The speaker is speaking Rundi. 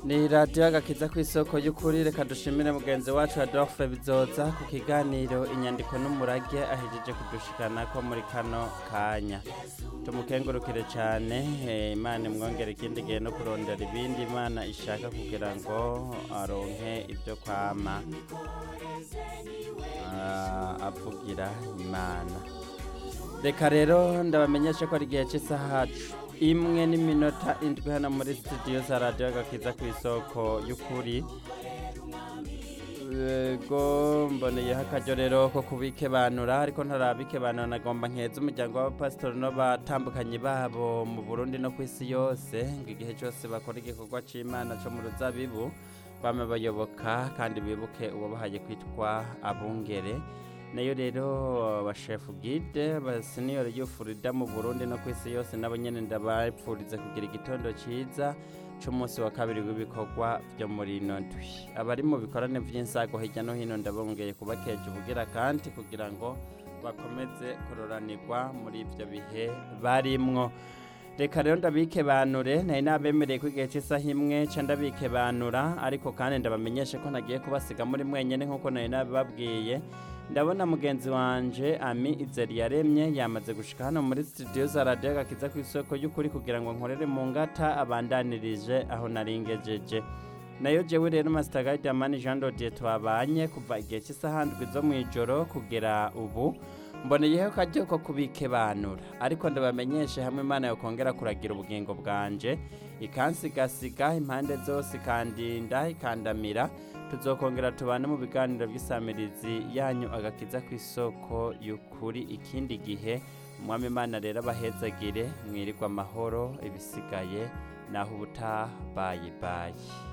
ni radiyo agakiza ku isoko y'ukuri reka dushimire mugenzi wacu adolphe bizoza ku kiganiro inyandiko n'umurage ahejeje kudushikana ko muri kano kanya tumukengurukire cyane eh, imana imwongere ikindi gihe no kurondera ibindi imana ishaka kugira ngo aronke ibyo kwama ah, avugira imana reka rero ndabamenyeshe ko ari igihe cy'isaha imwe n'iminota indwi hano muri studio za radiyo agakiza ku isoko y'ukuri ego mboneyeho akaryo rero ko kubikebanura ariko ntarabikebanura nagomba nkeza umuryango w'abapasitori n'abatandukanye babo mu burundi no ku isi yose ngo igihe cyose bakora igikorwa cy'imana cyo mu ruzabibu bame bayoboka kandi bibuke uwabahaye kwitwa abungere nayo rero abashefu gide abaseniyori y'ufurida mu burundi no ku isi yose nabo nyine ndabapfuriza kugira igitondo cyiza cy'umunsi wa kabiri w'ibikorwa byo muri ino ndwi abari mu bikorane by'insago hirya no hino ndabongeye kubakeje ubugira kandi kugira ngo bakomeze kuroranirwa muri ibyo bihe barimwo reka rero ndabikebanure nari nabemereye ko igihe cy'isaha imwe ca ndabikebanura ariko kandi ndabamenyeshe ko nagiye kubasiga muri mwenyene nk'uko nari nabibabwiye ndabona mugenzi wanje ami izeri yaremye yamaze gushika hano muri studio za radiyo agakiza ku isoko y'ukuri kugira ngo nkorere mu ngata abandanirije aho naringejeje nayo jewe rero master guide amani jean dodier twabanye kuva igihe cy'isaha ndwi zo mu ijoro kugera ubu mboneyeho akaryo ko kubikebanura ariko ndabamenyeshe hamwe imana yokongera kuragira ubugingo bwanje ikansigasiga impande zose ikandinda ikandamira tuzokongera tubane mu biganiro by'isamirizi yanyu agakiza ku isoko y'ukuri ikindi gihe umwami imana rero abahezagire mwirirwa amahoro ibisigaye naho ubutaha bayi bayi